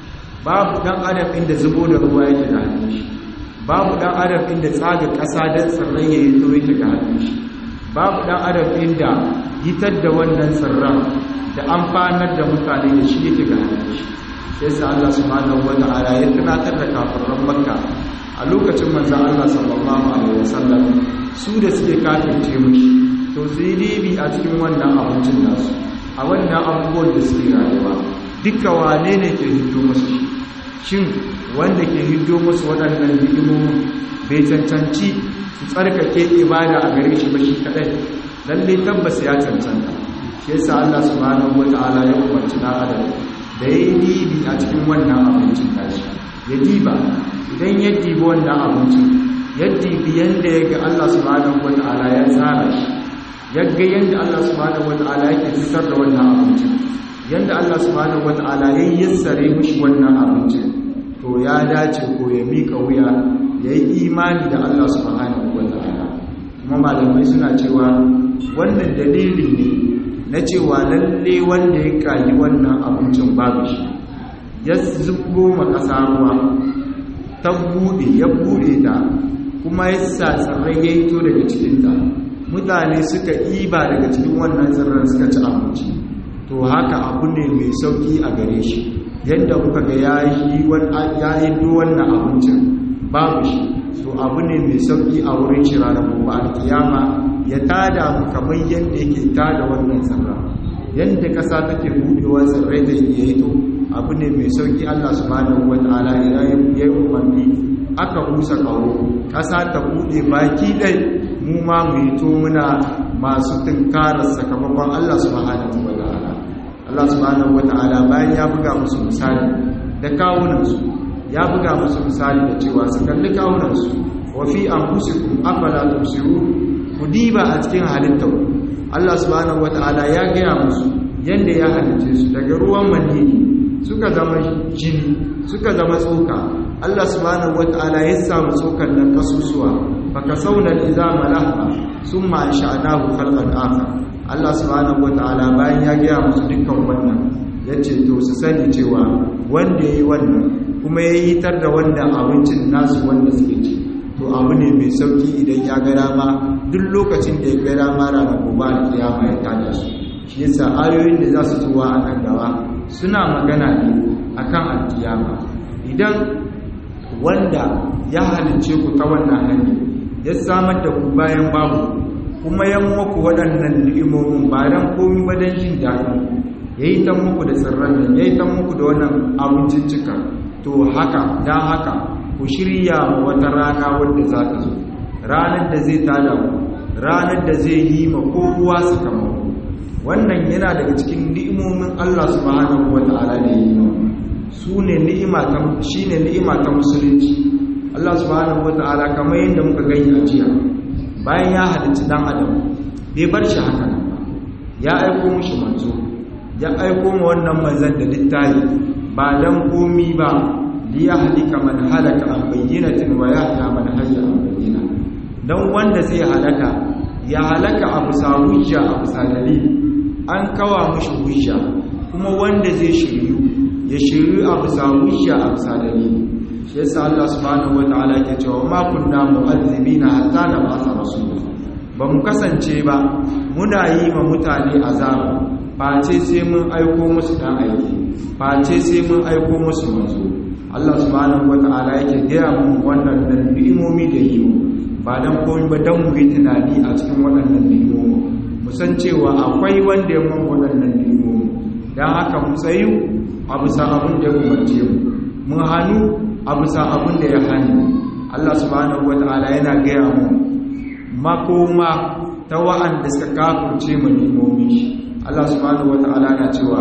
babu dan adam inda zubo da ruwa yake da hannun shi babu dan adam inda tsaga ƙasa don tsirrai ya yi zo yake ga hannun shi babu dan adam inda hitar da wannan tsirran da amfanar da mutane da shi yake ga hannun shi sai sa Allah subhanahu wa ta'ala ya tunatar da kafiran Makka a lokacin manzon Allah sallallahu alaihi wasallam su da suke kafirce mishi to su yi dibi a cikin wannan abincin nasu a wannan abubuwan da suke rayuwa duka wane ne ke hiddo musu shin wanda ke hiddo musu waɗannan hidimomin bai cancanci su tsarkake ibada a gare shi ba shi kadai lalle tabbas ya cancanta shi yasa Allah subhanahu wata'ala ya umarci na adam da ya yi dibi a cikin wannan abincin tashi ya diba idan ya dibi wannan abincin ya dibi yanda ya ga Allah subhanahu wata'ala ya tsara shi ya ga yanda Allah subhanahu wata'ala yake fitar da wannan abincin yanda Allah subhanahu wata'ala ya yassare mishi wannan abincin to ya dace ko ya mika wuya ya yi imani da Allah subhanahu wata'ala kuma malamai suna cewa wannan dalili ne na cewa lalle wanda ya kayi wannan abincin babu shi ya zubo ma ƙasa ruwa ta buɗe ya buɗe ta kuma ya sa tsirrai ya yi to daga cikinta mutane suka iba daga cikin wannan tsirran suka ci abinci to haka abu ne mai sauki a gare shi yadda kuka ga ya yi wannan abincin babu shi to abu ne mai sauki a wurin shi ranar gobe alkiyama ya tada mu kamar yadda yake tada wannan tsirra yadda ƙasa take buɗewa tsirrai da ya yi to abu ne mai sauki Allah subhanahu wata'ala idan ya yi umarni aka busa kawo ƙasa ta buɗe baki ɗai mu ma mu yi to muna masu tunkarar sakamakon Allah subhanahu wa ta'ala Allah subhanahu wa ta'ala bayan ya buga musu misali da kawunansu ya buga musu misali da cewa su kalli kawunansu wa fi anfusikum afala tubsirun ku diba a cikin halittar Allah subhanahu wa ta'ala ya gaya musu yanda ya halice su daga ruwan manini suka zama jini suka zama tsoka Allah subhanahu wata'ala ya samu tsokan nan kasusuwa baka sauna izama lahma summa ansha'nahu khalqan akhar Allah subhanahu wata'ala bayan ya gaya musu dukkan wannan yace to su sani cewa wanda yayi wannan kuma ya yitar da wanda abincin nasu wanda suke ci to abu ne mai sauki idan ya ga dama duk lokacin da ya ga dama ranar gobe alkiyama ya tada su shi yasa ayoyin da za su tuwa a nan gaba suna magana ne akan alkiyama idan wanda ya halince ku ta wannan hanyar ya samar da ku bayan babu kuma ya muku waɗannan ni'imomin ba dan komi ba dan jin daɗi ya yi ta muku da tsirran nan ya yi ta muku da wannan abinciccika to haka dan haka ku shirya ma wata rana wadda za ta zo ranar da zai tada ku ranar da zai yi ma kowa sakamako wannan yana daga cikin ni'imomin Allah subhanahu wata'ala da yi su ne ni'ima ta shine ni'ima ta musulunci Allah subhanahu wata'ala kamar yadda muka gani a jiya bayan ya halicci dan adam bai bar shi haka nan ba ya aiko mushi manzo ya aiko ma wannan manzon da littafi ba dan komi ba li yahlika man halaka an bayyinatin wa yahya man hayya an bayyina dan wanda zai halaka ya halaka abu sa hujja abu sa dalili an kawa mashi hujja kuma wanda zai shiryu ya shiryu a bisa hujja a bisa dalili shi yasa Allah subhanahu wataala ke cewa ma kunna mu'azzibina hatta nab'atha rasula ba mu kasance ba muna yi ma mutane azaba face sai mun aiko musu dan aiki face sai mun aiko musu manzo Allah subhanahu wataala yake gaya mu wannan dan ni'imomi da yi ba dan komai ba dan mu yi tunani a cikin waɗannan ni'imomi musan cewa akwai wanda ya mun waɗannan nemo don haka mu tsayu a bisa abin da ya umarce mu mun hannu a bisa abin da ya hannu Allah subhanahu wata'ala yana gaya mu makoma ta wa'anda suka kafurce mu nemomi shi Allah subhanahu wata'ala na cewa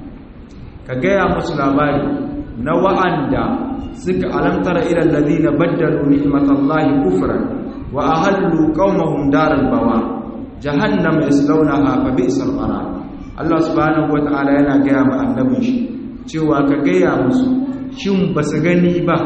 ka gaya musu labari na wa'anda suka alamtara ila alladhina baddalu ni'matallahi kufran wa ahallu qaumahum daral bawa jahannam yaslaunaha fa bi'sal qarar Allah subhanahu wata'ala yana gaya ma annabin shi cewa ka gaya musu shin basu gani ba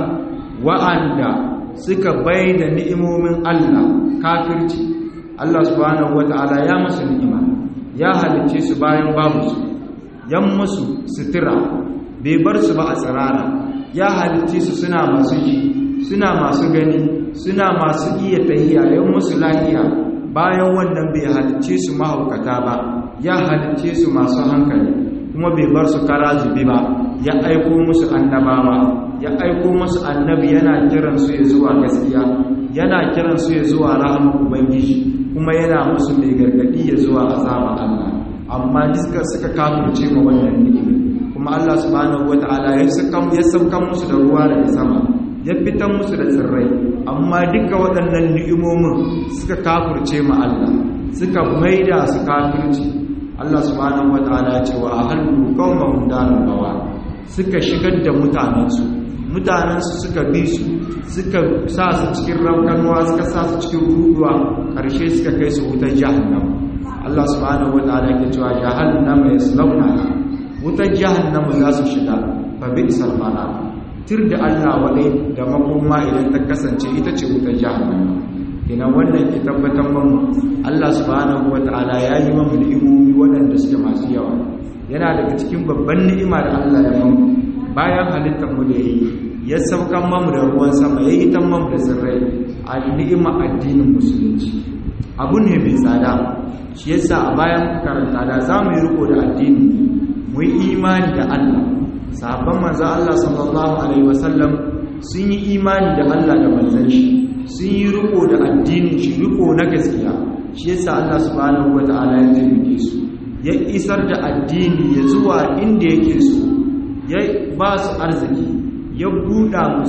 wa'anda suka bayyana ni'imomin Allah kafirci Allah subhanahu wata'ala ya musu ni'ima ya halice su bayan babu su yan musu sutura bai bar su ba a tsirara ya halice su suna masu ji suna masu gani suna masu iya tahiya yan musu lahiya bayan wannan bai halicce su mahaukata ba ya halicce su masu hankali kuma bai bar su kara zube ba ya aiko musu annabawa ya aiko musu annabi yana kiran su ya zuwa gaskiya yana kiran su ya zuwa rahama ubangiji kuma yana musu mai gargadi ya zuwa azaba Allah amma duka suka kafirce ma wannan ni'ima kuma Allah subhanahu wataala ya saka ya sauka musu da ruwa daga sama ya fitan musu da tsirrai amma duka waɗannan ni'imomin suka kafurce ma Allah suka maida su kafirci Allah subhanahu wataala ce wa ahallu qaumahum darul bawa suka shigar da mutanensu mutanensu suka bi su suka sa su cikin raukanuwa suka sa su cikin ruduwa ƙarshe suka kai su wutar jahannam Allah subhanahu wataala ke cewa jahannama yaslawna wutar jahannam za su shiga fa bi'sal qara tir da Allah wadai da makoma idan ta kasance ita ce wutar jahannama kina wannan ke tabbatar mamu Allah subhanahu wataala ya yi mamu ni'imomi waɗanda suke masu yawa yana daga cikin babban ni'ima da Allah ya mamu bayan halittar mu da yi ya saukan mamu da ruwan sama ya yi tan mamu da tsirrai a ni'ima addinin musulunci abu ne mai tsada shi yasa a bayan karanta da za mu yi riko da addini mu yi imani da Allah sahabban manzo Allah sallallahu alaihi wasallam sun yi imani da Allah da manzon shi sun yi riko da addinin shi riko na gaskiya shi yasa Allah subhanahu wataala ya taimake su ya isar da addini ya zuwa inda yake so ya ba su arziki ya buɗa musu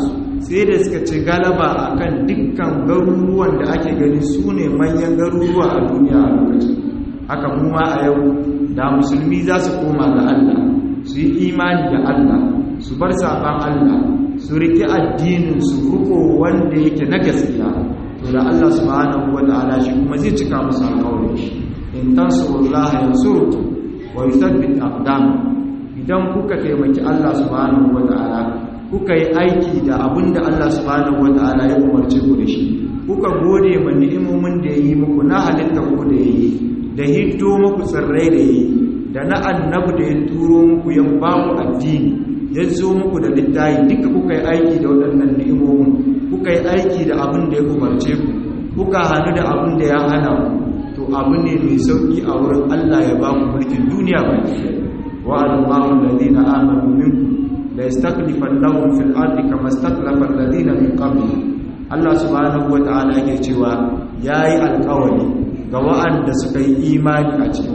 sai da suka ci galaba akan dukkan garuruwan da ake gani su ne manyan garuruwa a duniya a lokacin haka kuma a yau da musulmi za su koma ga Allah su yi imani da Allah su bar saban Allah su riƙe addinin su ruko wanda yake na gaskiya to da Allah subhanahu wata'ala shi kuma zai cika musu alƙawarin shi in tansurullaha yansurkum wa yuthabbit aqdam idan kuka taimaki Allah subhanahu wata'ala kuka yi aiki da abinda Allah subhanahu wata'ala ya umarce ku da shi kuka gode ma ni'imomin da yayi muku na halitta ku da yayi da hiddo muku tsirrai da yayi da na annabi da ya turo muku ya ba ku addini ya zo muku da littafi duka kuka yi aiki da waɗannan ni'imomin kuka yi aiki da abin da ya umarce ku kuka hannu da abin da ya hana ku to abu ne mai sauki a wurin Allah ya ba ku mulkin duniya baki wa Allahu alladhina amanu minkum la yastakhlifannahum fil ardi kama istakhlafa alladhina min qablihim Allah subhanahu wata'ala yake cewa yayi alƙawari ga wa'anda suka yi imani a cikin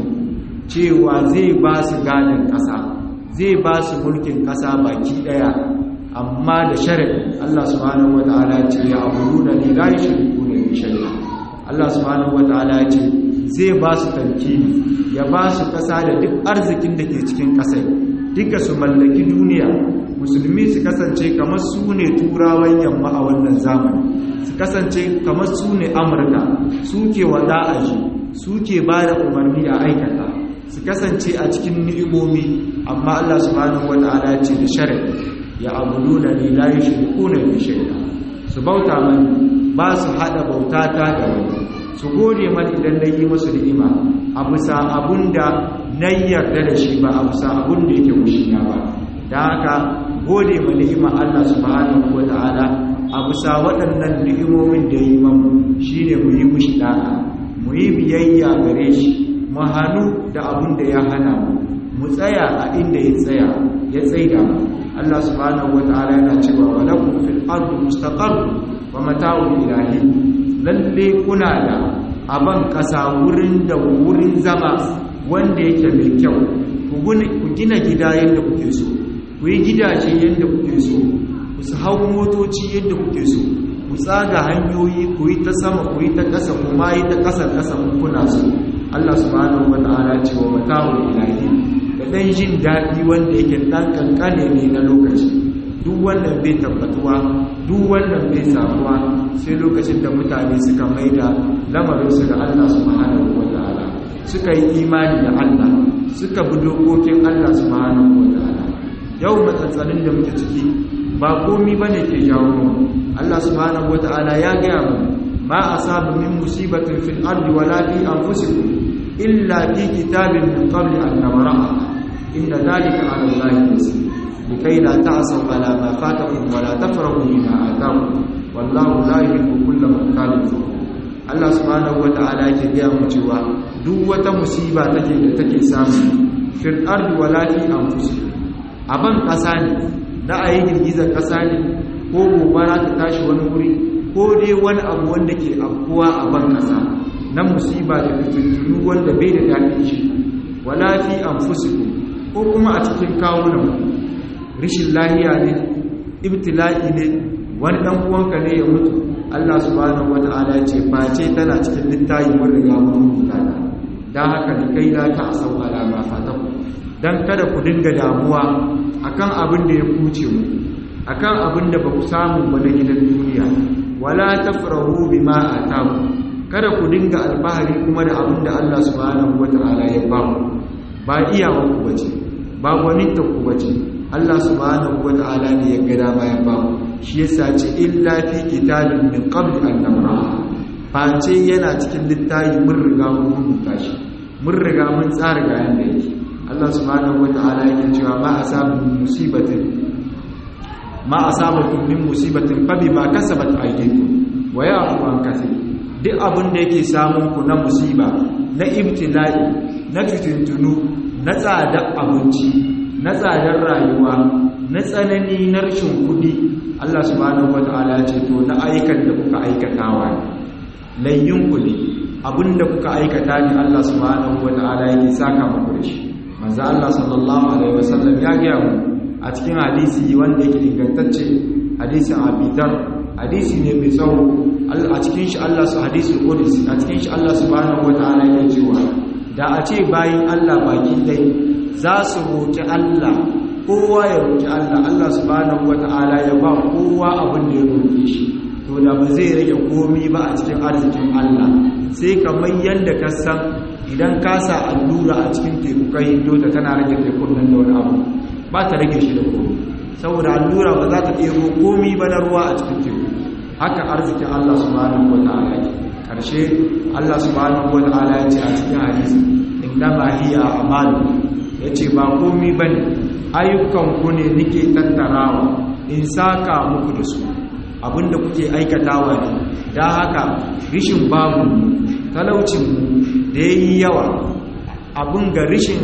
cewa zai ba su gadin ƙasa zai ba su mulkin ƙasa baki ɗaya amma da shari'i Allah subhanahu wata'ala ce ya abudu da ni la yushriku bi shay'a Allah subhanahu wata'ala ce zai ba su tamkini ya ba su ƙasa da duk arzikin da ke cikin ƙasai duka su mallaki duniya musulmi su kasance kamar su ne turawan yamma a wannan zamani su kasance kamar su ne amurka su ke wada aji su ke ba da umarni a aikata su kasance a cikin ni'imomi amma Allah subhanahu wata'ala ce da shari'a ya abudu da ni la yushrikuna bi shay'a su bauta mani ba su hada bautata da wani su gode mani idan na yi musu ni'ima a bisa abunda na yarda da shi ba a bisa abunda yake mushina ba da haka gode ma ni'ima Allah subhanahu wata'ala a bisa waɗannan ni'imomin da yi mamu shine mu yi mushi da'a mu yi biyayya gare shi mu hannu da abin da ya hana mu mu tsaya a inda ya tsaya ya tsaida mu Allah subhanahu wataala yana cewa wa lakum fil ardi mustaqarr wa mata'un ilahi lalle kuna da aban kasa wurin da wurin zama wanda yake mai kyau ku gina gida yadda kuke so ku yi gidaje yadda kuke so ku su hau motoci yadda kuke so ku tsaga hanyoyi ku yi ta sama ku yi ta ƙasa kuma yi ta ƙasa ƙasa kuna so Allah subhanahu wata'ala ce wa mata'ul ilahi da dan jin daɗi wanda yake dan kankane ne na lokaci duk wannan bai tabbatuwa duk wannan bai samuwa sai lokacin da mutane suka maida lamarin su ga Allah subhanahu wata'ala suka yi imani da Allah suka bi dokokin Allah subhanahu wata'ala yau matsatsalin da muke ciki ba komi bane ke jawo mu Allah subhanahu wata'ala ya gaya mu ما أصاب من مصيبة في الأرض ولا في أنفسكم إلا في كتاب من قبل أن نبرأها إن ذلك على الله يسير لكي لا تعصوا على ما فاتكم ولا تفرحوا بما آتاكم والله لا يحب كل مختال فخور Allah subhanahu wata'ala yake gaya mu cewa duk wata musiba take da take samu fil ardi wala fi anfusikum aban kasa ne na ayi girgizar kasa ne ko gobara ta tashi wani wuri ko dai wani abu wanda ke afkuwa a ban kasa na musiba da fitintunu wanda bai da daɗin shi wala fi anfusikum ko kuma a cikin kawunan rishin lahiya ne ibtila'i ne wani dan uwanka ne ya mutu Allah subhanahu wata'ala ya ce face tana cikin littafi mun riga mun rubuta ta dan haka ni kai la ta asau ala ma fataku dan kada ku dinga damuwa akan abin da ya kuce mu akan abin da ba ku samu ba na gidan duniya wala tafrahu bima ataku kada ku dinga alfahari kuma da abin da Allah subhanahu wata'ala ya ba ku ba iyawa ku bace ba gwaninta ku bace Allah subhanahu wata'ala ne ya ga dama ya ba ku shi yasa ce illa fi kitabin min qabl an namra face yana cikin littafi mun riga mun rubuta shi mun riga mun tsara ga yanda yake Allah subhanahu wata'ala yake cewa ma asabu musibatin ma asabakum min musibatin fa bima kasabat aydikum wa ya'fu an kathir duk abin da yake samun ku na musiba na ibtila'i na fitintunu na tsadar abinci na tsadar rayuwa na tsanani na rashin kuɗi Allah subhanahu wata'ala ya ce to na aikan da kuka aikatawa ne layyin ku ne abinda kuka aikata ne Allah subhanahu wata'ala yake saka muku da shi manzo Allah sallallahu alaihi wasallam ya ga mu a cikin hadisi wanda yake ingantacce hadisin abidar hadisi ne mai tsawo a cikin shi Allah su hadisul qudsi a cikin shi Allah subhanahu wataala yake cewa da a ce bayin Allah baki dai za su roki Allah kowa ya roki Allah Allah subhanahu wataala ya ba kowa abin da ya roke shi to da ba zai rage komi ba a cikin arzikin Allah sai kamar yadda ka san idan ka sa allura a cikin teku kai hindo ta tana rage tekun nan da wani abu ba ta rage shi da komi saboda allura ba za ta ɗebo komi ba na ruwa a cikin teku haka arzikin Allah subhanahu wata'ala yake karshe Allah subhanahu wata'ala ya ce a cikin hadisi innama hiya amalu yace ba komi bane ayyukan ku ne nake tattarawa in saka muku da su abinda kuke aikatawa ne dan haka rishin babu talaucin da yayi yawa abin ga rishin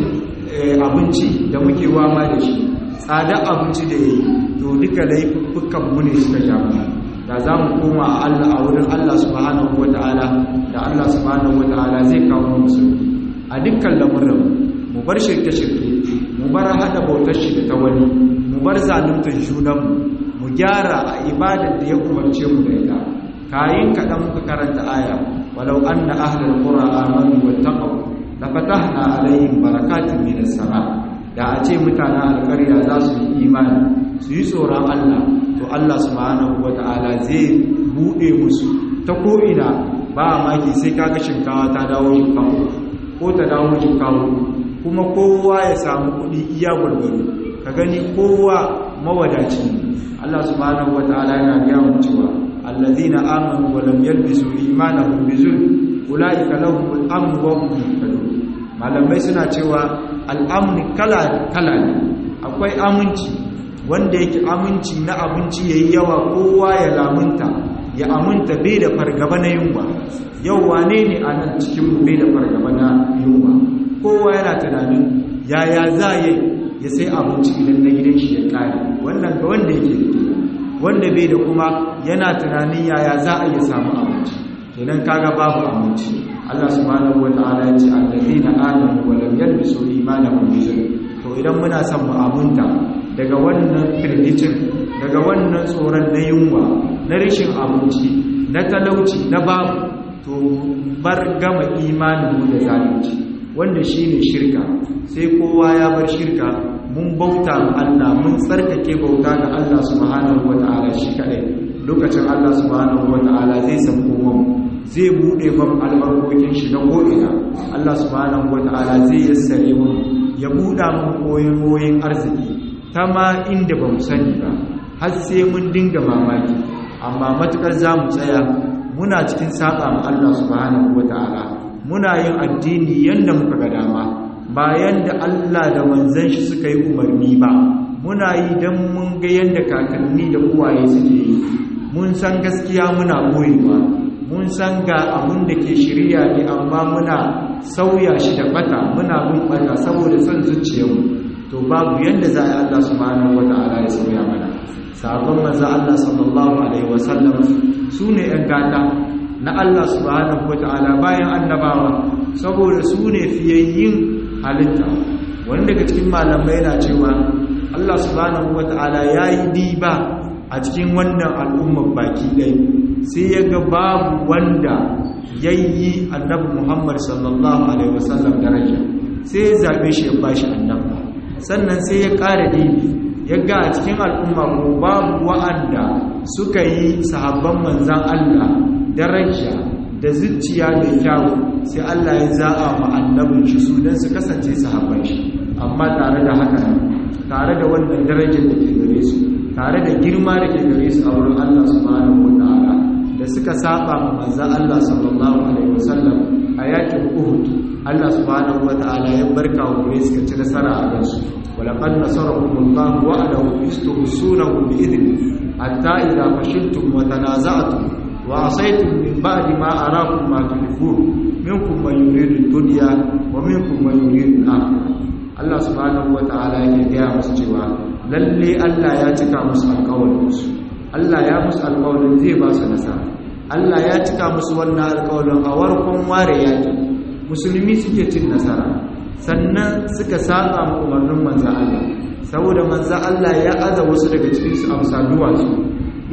abinci da muke wama da shi tsada abinci da yayi to duka laifukan mu ne suka jamu da za mu koma a Allah a wurin Allah subhanahu wata'ala da Allah subhanahu wata'ala zai kawo musu a dukkan lamurin mu bar shirke-shirke mu bar hada bautar shi da ta wani mu bar zaluntar junanmu mu gyara a ibadar da ya umarce mu da ita kayin kaɗan muka karanta aya walau anna ahlul qura amanu wattaqu lafatahna alaihim barakatin minas sama da a ce mutanen alƙarya za su yi imani su yi tsoron Allah to Allah subhanahu wata'ala zai bude musu ta ko'ina ba maki sai kaga shinkawa ta dawo shinkawa ko ta dawo shinkawa kuma kowa ya samu kuɗi iya gwargwaro ka gani kowa mawadaci Allah subhanahu wata'ala yana gaya mu cewa allazina amanu wa lam yalbisu imanahum bizulm ulaika lahumul amn wa hum muhtadun malamai suna cewa al'amni kala kala ne akwai aminci wanda yake aminci na abinci yayi yawa kowa ya lamunta ya aminta bai da fargaba na yunwa yau wane ne a nan cikin mu bai da fargaba na yunwa kowa yana tunanin yaya za ya ya sai abinci idan na gidan shi ya kare wannan ga wanda yake da wanda bai da kuma yana tunanin yaya za a iya samu abinci kenan kaga babu abinci Allah subhanahu wataala ya ce allazina amanu wa lam yalbisu imanahum bi zulm to idan muna son mu amunta daga wannan firgicin daga wannan tsoron na yunwa na rashin abinci na talauci na babu to bar gama imaninmu da zalunci wanda shine shirka sai kowa ya bar shirka mun bauta ma Allah mun tsarkake bauta ga Allah subhanahu wata'ala shi kadai lokacin Allah subhanahu wata'ala zai san mu zai bude mam albarkokin shi na ko'ina Allah subhanahu wata'ala zai yassare mu ya buɗa mun koyon koyon arziki ta ma inda ba mu sani ba har sai mun dinga mamaki amma matukar za mu tsaya muna cikin saba ma Allah subhanahu wata'ala muna yin addini yanda muka ga dama ba yanda Allah da manzon shi suka yi umarni ba muna yi dan mun ga yanda kakanni da uwaye suke yi mun san gaskiya muna boyewa mun san ga abun da ke shirya ne amma muna sauya shi da bata muna bin bata saboda son zuciyarmu to babu yanda za a Allah subhanahu wata'ala ya sauya mana sabon manzo Allah sallallahu alaihi wasallam su ne ‘yan gata na Allah subhanahu wata'ala bayan annabawa saboda su ne fiyayyin halitta wani daga cikin malamai yana cewa Allah subhanahu wata'ala ya yi diba a cikin wannan al'ummar baki ɗai sai ya ga babu wanda ya yi annabi Muhammad sallallahu alaihi wasallam daraja sai ya zaɓe shi ya bashi annabta sannan sai ya ƙara dibi ya ga a cikin al'umma ko babu wa'anda suka yi sahabban manzan Allah daraja da zuciya da kyawu sai Allah ya za'a ma annabin shi su don su kasance sahabban shi amma tare da haka tare da wannan darajar da ke gare su tare da girma da ke gare su a wurin Allah subhanahu wata'ala da suka saba ma manzan Allah sallallahu alaihi wasallam a yakin Uhud Allah subhanahu wata'ala ya barka wa gare suka ci nasara a gansu ولقد نصركم الله وعده استغسونه بإذنه حتى إذا فشلتم وتنازعتم وعصيتم من بعد ما أراكم ما تحبون منكم من يريد الدنيا ومنكم من يريد الآخرة Allah subhanahu wata'ala yake gaya musu cewa lalle Allah ya cika musu alƙawarin su Allah ya musu alƙawarin zai ba su nasara Allah ya cika musu wannan alƙawarin a warkon ware yaki musulmi suke cin nasara sannan suka saba ma umarnin manzan Allah saboda manzan Allah ya aza wasu daga cikin su amsa duwatsu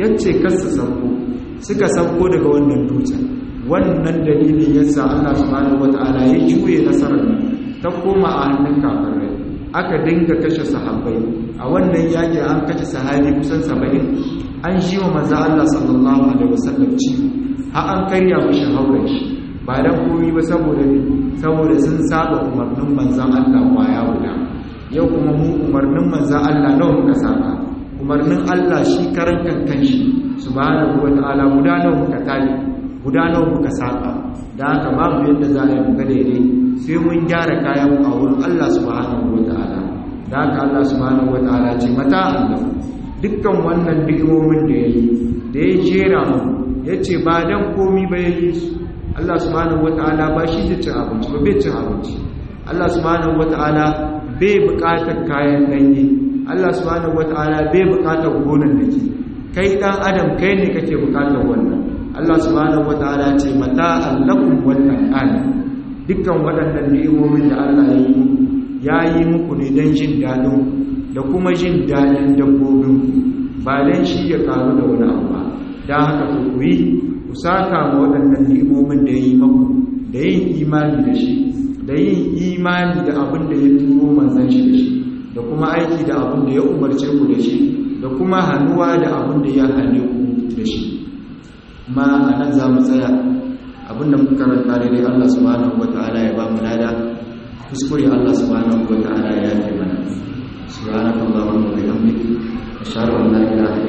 yace kasu sauko suka sauko daga wannan dutsen wannan dalilin yasa Allah subhanahu wataala ya juye nasarar ta koma a hannun kafirai aka dinga kashe sahabbai a wannan yaki an kashe sahabi kusan 70 an shi wa manzo Allah sallallahu alaihi wasallam ci har an karya mishi hauren shi ba dan komai ba saboda saboda sun saba umarnin manzon Allah kwaya guda yau kuma mu umarnin manzon Allah nawa muka saba umarnin Allah shi karan kankan shi subhanahu wataala guda nawa muka tafi guda nawa muka saba da haka babu yadda za a yi muka daidai sai mun gyara kayan a wurin Allah subhanahu wataala da haka Allah subhanahu wataala ce mata Allah dukkan wannan ni'imomin da yayi da ya jera mu yace ba dan komi ba yayi su Allah subhanahu wataala ba shi da cin abinci ba bai cin abinci Allah subhanahu wataala bai buƙatar kayan danye Allah subhanahu wataala bai buƙatar gonan dake kai dan adam kai ne kake buƙatar wannan Allah subhanahu wataala ce mata allakum wannan ani dukkan waɗannan ni'imomin da Allah ya yi ya yi muku ne don jin daɗin da kuma jin daɗin dabbobin ba don shi ya karu da wani abu ba don haka ku yi ku saka ma waɗannan ni'imomin da ya yi maku da yin imani da shi da yin imani da abin da ya turo manzan shi da shi da kuma aiki da abin da ya umarce ku da shi da kuma hannuwa da abin da ya hane ku da shi ma a nan za mu tsaya abin da muka karanta daidai Allah subhanahu wata'ala ya ba mu lada kuskure Allah subhanahu wata'ala ya yi mana subhanakallahumma wa bihamdika ashhadu an la ilaha